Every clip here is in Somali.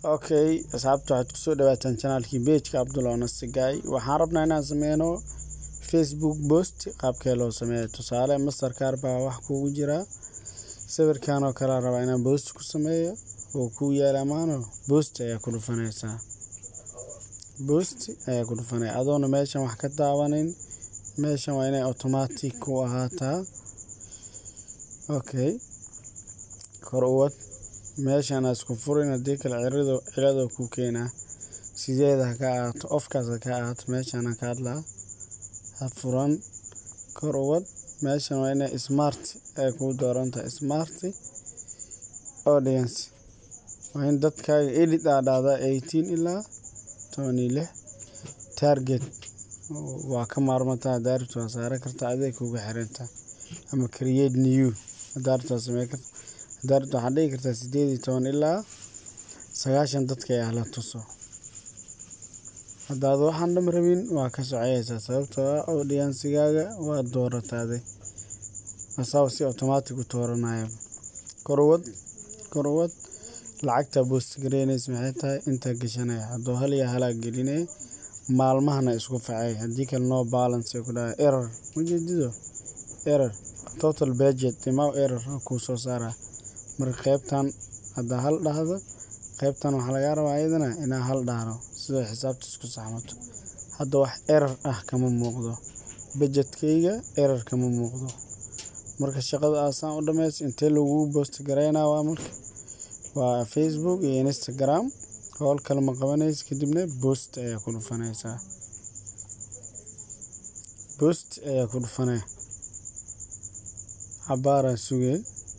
okay asxaabta waxaad kusoo dhawaataan janaalkii bejka cabdulla nasigay waxaan rabnaa inaan sameyno facebook post qaabkee loo sameeya tusaale mastercar baa wax kuugu jiraa sawirkan oo kale rabaa inaan post ku sameeyo oo kuu yaala maano post ayaa ku dhufanaysaa post ayaa ku dhufanaya adoona meeshan wax ka daawanin meeshan waa inay automatic ku ahaataa okay kor uwad meeshan isku furin haddii kale cirado cilado ku keenaa sideeda ha ka ahaato ofkaas ha ka ahaato meeshan ha ka hadlaa ha furan kor uwad meeshan waa inay smart ay kuu doorantahay smart audience waa in dadkaaga edit aa dhahdaa eighteen ilaa toban iyo lix target waa ka maarmataa daaribta waa saaran kartaa adeeg kuga xiranta ama create new daaribta waa samey karta daaribta waxaad dhigi kartaa sideed iyo toban ilaa sagaashan dadka ayaa la tuso haddaad waxaan dham rabin waa ka soceyeysaa sababtoo ah audiensigaaga waa doorataaday asaaba si automatic u tooranaya korwad korwad lacagta boost gareynaysa maxay tahay intaa gashanaya hadduu hal iyo halaa gelinaya maalmahana isku facay haddii kale no balance ku dhahay error ujeedido error total budget imaw error kuu soo saara marka qeybtan haddaa hal dhahdo qeybtan waxaa lagaa rabaa iyadana inaa hal dhahdo sidoo xisaabta isku saxmato hadda wax error ah kama muuqdo budgetkayga error kama muuqdo marka shaqada aasaan u dhameys intee lagu boost gareynaa waa marka waa facebook iyo instagram howl kale ma qabanaysa kadibna boost ayaa ku dhufanaysaa boost ayaa ku dhufanaya cabaaraa sugay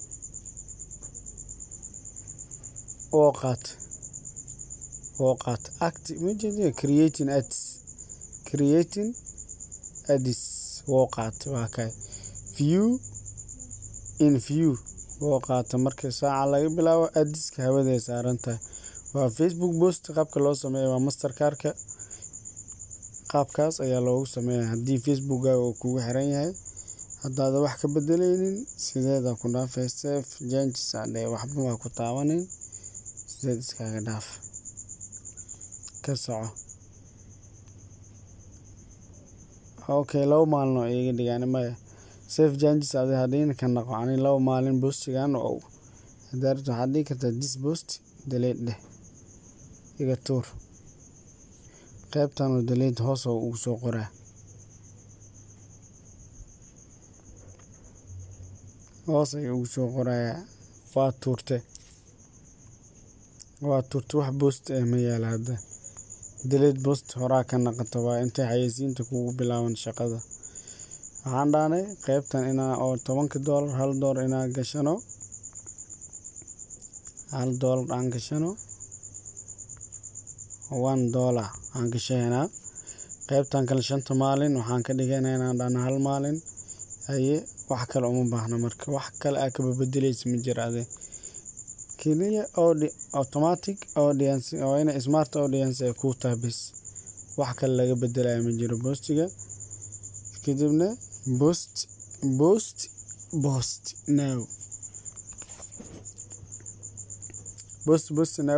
oo qaat oo qaat act majeeda creating ads creating ads woo qaata waa kay view in view woo qaata marka saaca laga bilaabo adiska hawaday saaran tahay waa facebook post qaabka loo sameeya waa mastercarka qaabkaas ayaa loogu sameeya haddii facebookkaaga uu kugu xiran yahay haddaada wax ka bedeleynin sideeda ku dhaafay sef janges adhe waxba waa ku taabanin sideed iskaaga dhaaf ka soco okay laba maalin oo iga dhigaan maya sef janges adi hadhiin ka naqo ani laba maalin boostigan oo hadaarta waxaad dhigi kartaa dis post daleed dheh iga tuur qeybtan oo daleed hoos oo ugu soo qoraa hoos ayuu ugu soo qorayaa waa tuurte waa tuurte wax boost eh ma yaala hadda daleed boost horaa ka naqato waa intay xayeysiinta kugu bilaaban shaqada waxaan dhaanay qeybtan inaa oo tobanka doolar hal doolar inaa gashano hal doolar aan gashano one dollar aan gashaynaa qeybtan kale shanta maalin waxaan ka dhiganaa inaan dhana hal maalin haye wax kale uma baahna marka wax kale aa kaba bedeleysa ma jira ade keliya automatic audience oo ina smart audience ay kuu tahay bis wax kale laga bedelaya ma jiro boostiga kadibna boost boost boost now boost boost now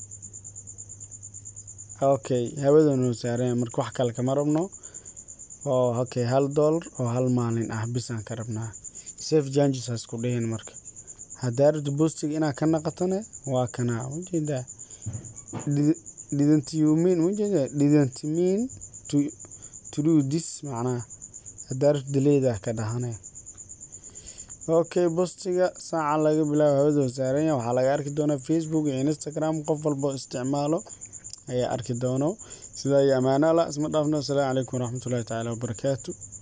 okay hawadanu saaranya marka wax kale kama rabno oo okay hal doolar oo hal maalin ah bisaan ka rabnaa safe janges hasku dhihin marka haddaa rabto boostiga inaad ka naqatane waa kanaa ujeedaa didn't you mean ujeeda didn't mean to to do this macnaha haddaa rabto daleeda ka dhahane okay boostiga saaca laga bilaabo hawada saaranya waxaa laga arki doonaa facebook iyo instagram qof walbo isticmaalo ayaa arki doono sidaa iyo ammaano alla isma dhaafno asalaamu calaykum waraxmatullahi tacaala wabarakaatu